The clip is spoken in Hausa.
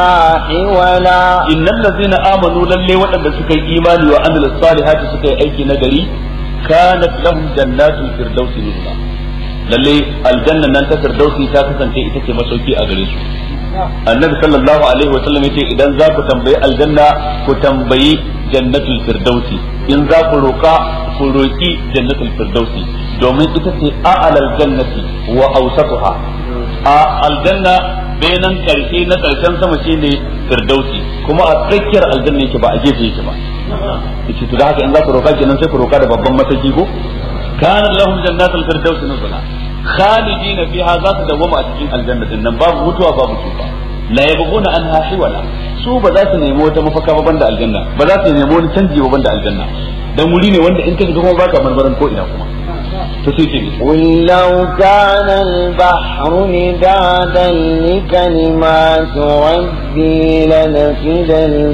حولا innal ladzina amanu lalle waɗanda suka yi imani wa amil salihati suka yi aiki na gari kanat lahum jannatul firdausi nuzula lalle aljanna nan ta firdausi ta kasance ita ce masauki a gare su annabi sallallahu alaihi wa sallam yace idan za ku tambayi aljanna ku tambayi jannatul firdausi in za ku roka ku roki jannatul firdausi domin ita ce a'lal jannati wa awsatuha a aljanna benan karshe na karshen sama shine firdausi kuma a tsakiyar aljanna yake ba a gefe yake ba yace to da haka in za ku roka kenan sai ku roka da babban mataki ko kana lahum jannatul firdausi nuzula khalidina fiha za su dawwama a cikin aljanna din nan babu mutuwa babu tufa la yabghuna anha hiwala su ba za su nemi wata mafaka ba banda aljanna ba za su nemi wani canji ba banda aljanna dan wuri ne wanda in ka shiga kuma baka marmaran ko ina kuma to sai ce قل لو كان البحر مدادا لكلمات ربي لنفد